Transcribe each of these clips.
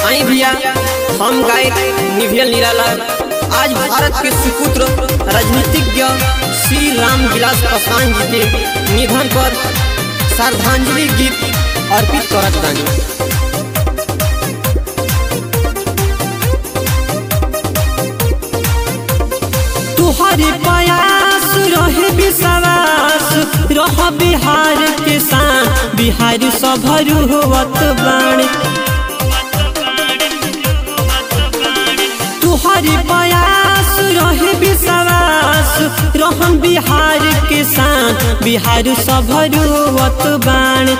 आई भैया हम गायक निभियल निराला आज भारत के सुपुत्र राजनीतिज्ञ श्री राम विलास पासवान जी के निधन पर श्रद्धांजलि गीत अर्पित करत बानी तुहरे प्रयास रहे विश्वास रह बिहार के शान बिहार सभरु होवत बाण तुहरे प्रयास रहे विश्वास रहन बिहार के शान बिहार सभरु होवत बाण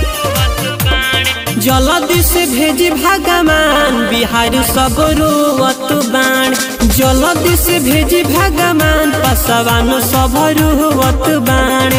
जलदि से भेजी भगवान बिहार सब रोवत बाण जलदि से भेजी भगवान पसवान सब रोवत बाण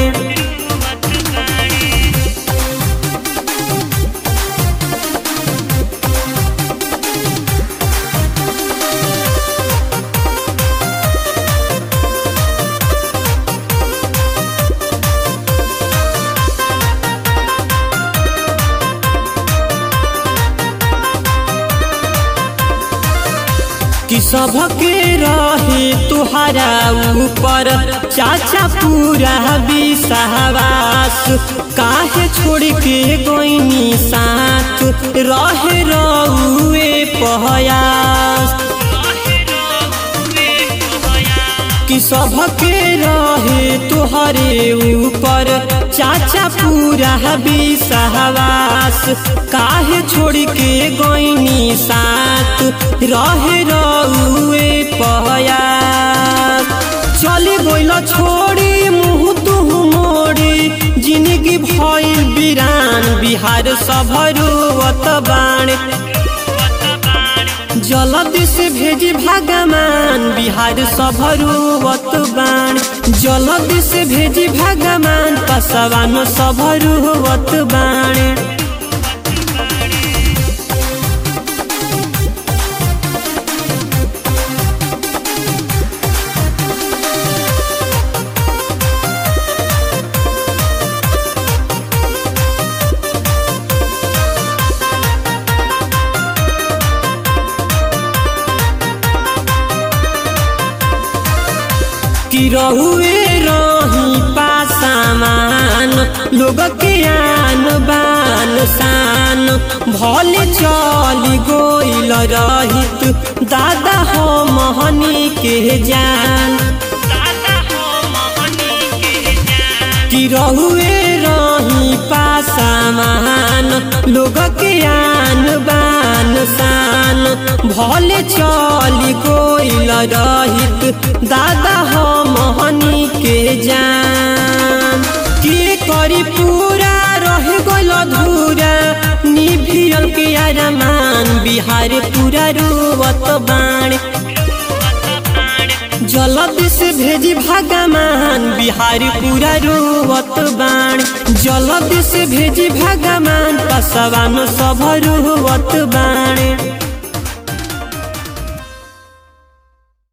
कि सबके रहे तुहरा ऊपर चाचा पूरा विश्वास काहे छोड़ के गोइनी साथ रहे रउए पहयास कि सबके रहे तुहरे ऊपर चाचा पूरा विश्वास काहे छोड़ के गोइनी साथ रहे रउए पयास चली गइल छोड़ी मुँह तुह मोड़ी जिंदगी भइल बिरान बिहार सभरुवत बाण जलदि से भेजी भगवान बिहार सभरुवत बाण जलदि से भेजी भगवान पसवान सभरुवत बाण कि रहुए रही पासामान लोग के आन बान शान भले चली गोइल रहित दादा हो मोहनी के जान कि रहुए रही पासामान लोग के आन बान शान भले चली गोइल रहित दादा हो मोहनी के जान के करी पूरा रह गइल अधूरा निभियल के अरमान बिहार पूरा रुवत बाण जलद से भेजी भगवान बिहार पूरा रुवत बाण जलद से भेजी भगवान पसवान सब रुवत बाण